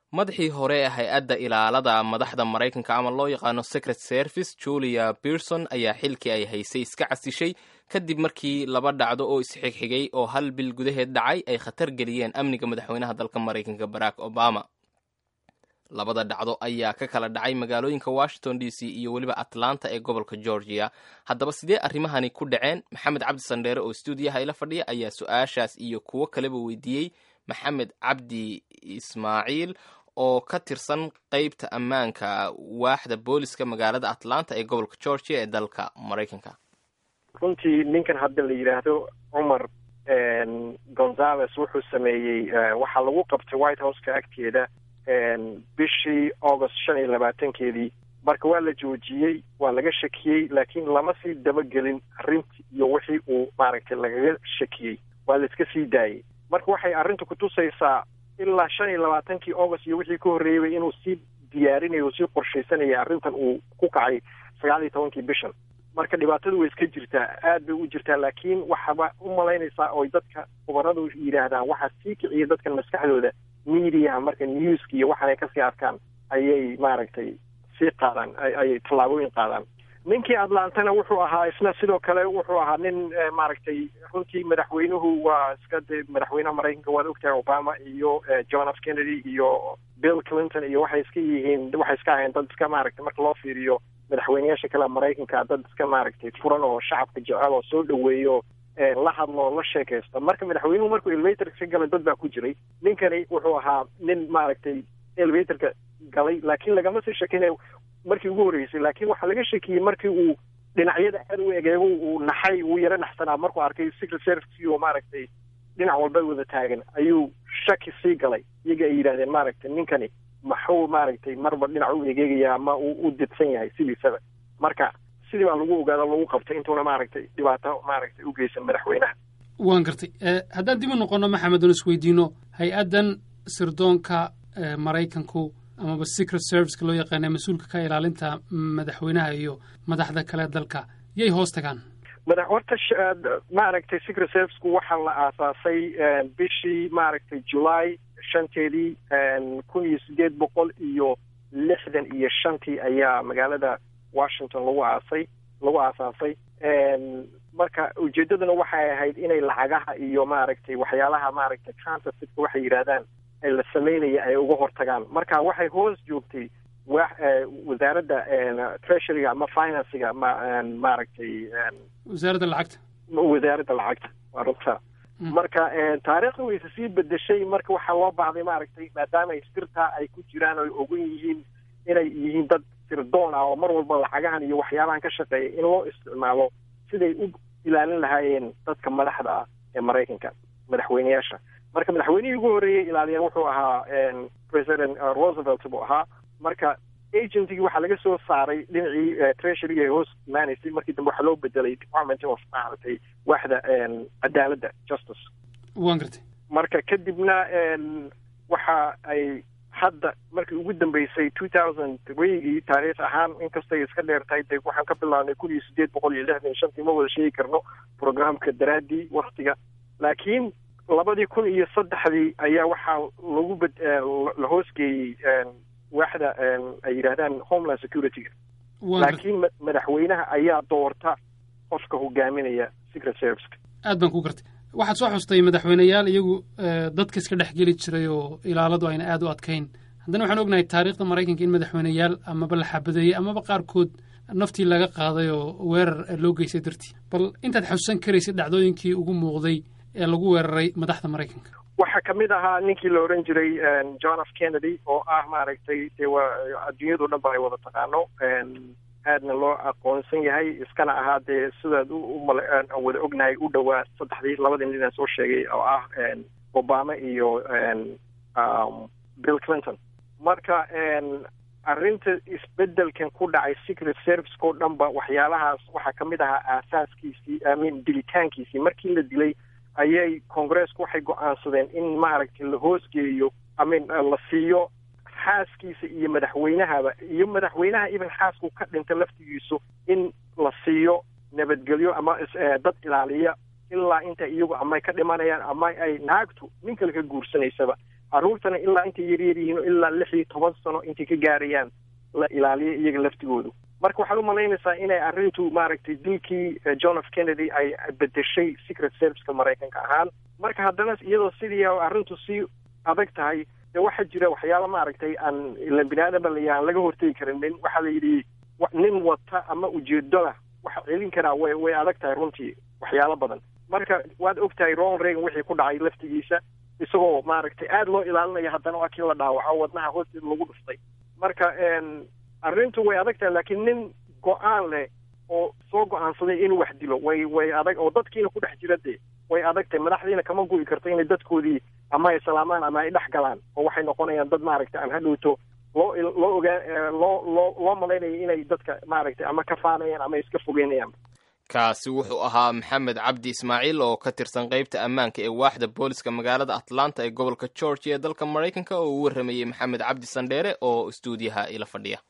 madaxii hore ee hay-adda ilaalada madaxda maraykanka ama loo yaqaano secret service julia berson ayaa xilkii ay haysay iska casishay kadib markii laba dhacdo oo isxigxigay oo hal bil gudaheed dhacay ay khatar geliyeen amniga madaxweynaha dalka maraykanka barack obama labada dhacdo ayaa ka kala dhacay magaalooyinka washington d c iyo weliba atlanta ee gobolka georgia haddaba sidee arrimahani ku dhaceen maxamed cabdi sandheere oo stuudiyaha ila fadhiya ayaa su-aashaas iyo kuwo kaleba weydiiyey maxamed cabdi ismaaciil oo ka tirsan qeybta ammaanka waaxda booliska magaalada atlanta ee gobolka georgia ee dalka maraykanka runtii ninkan hadda la yidhaahdo cumar gonzales wuxuu sameeyey waxaa lagu qabtay white houseka agteeda bishii august shan iyo labaatankeedii marka waa la joojiyey waa laga shakiyey laakiin lama sii dabagelin arrintii iyo wixii uu maaragtay lagaga shakiyey waa la iska sii daayey marka waxay arrinta kutusaysaa ilaa shan iyo labaatankii august iyo wixii ka horreeyay inuu sii diyaarinayo o sii qorshaysanaya arrintan uu ku kacay sagaal iyo tobankii bishan marka dhibaatadu way iska jirtaa aad bay u jirtaa laakiin waxaba u malaynaysaa oy dadka khubaradu yidhaahdaan waxaa sii kiciya dadkan maskaxdooda mediaha marka newska iyo waxaanay kasii arkaan ayay maaragtay sii qaadaan ayay tallaabooyin qaadaan ninkii atlantana wuxuu ahaa isna sidoo kale wuxuu ahaa nin maaragtay runtii madaxweynuhu waa iska de madaxweynaha maraykanka waad ogtahay obama iyo john f kennedy iyo bill clinton iyo waxay iska yihiin waxay iska ahayn dad iska maaragtay marka loo fiiriyo madaxweyneyaasha kale maraykanka dad iska maaragtay furan oo shacabka jecel oo soo dhaweeyo la hadlo la sheekaysto marka madaxweynuhu markuu elevatorka ka galay dad baa ku jiray ninkani wuxuu ahaa nin maaragtay elevatorka galay laakiin lagama sii sheekeynayo markii ugu horreysay laakiin waxaa laga shakiyey markii uu dhinacyada aad u egeego uu naxay uu yaro naxsanaa markuu arkay secret service oo maaragtay dhinac walba wada taagan ayuu shaki sii galay iyaga ay yidhahdeen maaragtay ninkani maxuu maaragtay marba dhinac u egeegaya ama uu u didsan yahay sidiisaba marka sidii baa lagu ogaado lagu qabtay intuuna maaragtay dhibaato maaragtay u geysan madaxweynaha waan gartay haddaan dib u noqono maxamed oon isweydiino hay-addan sirdoonka maraykanku amaba secret serviceka loo yaqaana mas-uulka ka ilaalinta madaxweynaha iyo madaxda kale dalka yay hoos tagaan madax horta maaragtay secret serviceku waxaa la aasaasay bishii maaragtay july shanteedii kun iyo sideed boqol iyo lixdan iyo shantii ayaa magaalada washington lagu aasay lagu aasaasay marka ujeedaduna waxay ahayd inay lacagaha iyo maaragtay waxyaalaha maaragtay counterfeitka waxay yidhaahdaan la sameynaya ay uga hortagaan marka waxay hoos joogtay wa wasaaradda treasuryga ama financiga ma maaragtay wasaaradda lacagta wasaaradda lacagta waa runta marka taariikhda wayse sii bedeshay marka waxaa loo baahday maaragtay maadaama ay sirtaa ay ku jiraan oy ogan yihiin inay yihiin dad sirdoon ah oo mar walba lacagahan iyo waxyaabahan ka shaqeeya in loo isticmaalo siday u ilaalin lahaayeen dadka madaxda ah ee maraykanka madaxweyneyaasha marka madaxweynihii ugu horreeyey ilaaliyeen wuxuu ahaa president roosevelt buu ahaa marka agentigii waxaa laga soo saaray dhinacii treasuryga ee hoos imaanaysay markii dambe waxaa loo bedelay department of maaragtay waaxda cadaaladda justice waan gartay marka kadibna waxa ay hadda markii ugu dambeysay two thousand threegii taariikh ahaan inkastay iska dheer tahay de waxaan ka bilaabnay kun iyo sideed boqol iyo lixdan iyo shantii ma wada sheegi karno programka daraaddii waktiga laakiin labadii kun iyo saddexdii ayaa waxaa lagu bed la hoosgeeyey waaxda ay yidhaahdaan homeland securityga laakiin madaxweynaha ayaa doorta qofka hogaaminaya secret serviceka aad baan ku gartay waxaad soo xustay madaxweyneyaal iyagu dadka iska dhex geli jiray oo ilaaladu ayna aad u adkayn haddana waxaan ognahay taariikhda maraykanka in madaxweyneyaal amaba la xabadeeyey amaba qaarkood naftii laga qaaday oo weerar loo geystay dartii bal intaad xasuusan karaysid dhacdooyinkii ugu muuqday ee lagu weeraray madaxda maraykanka waxaa kamid ahaa ninkii la oran jiray john f kennedy oo ah maaragtay dee waa adduunyado dhan ba ay wada taqaano aadna loo aqoonsan yahay iskana ahaa dee sidaad umala wada ognahay u dhowaa saddexdii labadii nin aan soo sheegay oo ah obama iyo bill clinton marka arrinta isbedelkan ku dhacay secret serviceko dhan ba waxyaalahaas waxaa kamid ahaa aasaaskiisii amin dilitaankiisii markii la dilay ayay congressku waxay go-aansadeen in maaragtay la hoosgeeyo amin la siiyo xaaskiisa iyo madaxweynahaba iyo madaxweynaha even xaasku ka dhinta laftigiisu in la siiyo nabadgelyo ama dad ilaaliya ilaa inta iyagu amay ka dhimanayaan ama ay naagtu nin kale ka guursanaysaba carruurtana ilaa intay yaryar yihiin ilaa lix iyo toban sano intay ka gaarayaan la ilaaliyo iyaga laftigoodu marka waxaad umalaynaysaa inay arrintu maaragtay dilkii john f kennedy ay bedeshay secret serviceka maraykanka ahaan marka haddana iyadoo sidii arrintu sii adag tahay de waxaa jira waxyaala maaragtay aan ilan bini aadamba la aan laga hortegi karinin waxaa la yidhi nin wata ama ujeedoda waxa celin karaa way way adag tahay runtii waxyaalo badan marka waad og tahay ronald reagan wixii ku dhacay laftigiisa isagoo maaragtay aada loo ilaalinaya haddana waa kii la dhaawaco wadnaha hoosteeda lagu dhuftay marka arrintu way adag tahay laakiin nin go-aan leh oo soo go-aansaday inuu wax dilo way way adag oo dadkiina ku dhex jira dee way adag tahay madaxdiina kama gu'i karto inay dadkoodii ama ay salaamaan ama ay dhex galaan oo waxay noqonayaan dad maaragtay aan hadhowto loo loo ogaa loo loo loo malaynayo inay dadka maaragtay ama ka faanayaan ama iska fogeynayaan kaasi wuxuu ahaa maxamed cabdi ismaaciil oo ka tirsan qaybta ammaanka ee waaxda booliska magaalada atlanta ee gobolka georgia ee dalka maraykanka oo uu warramayey maxamed cabdi sandheere oo istuudiyaha ila fadhiya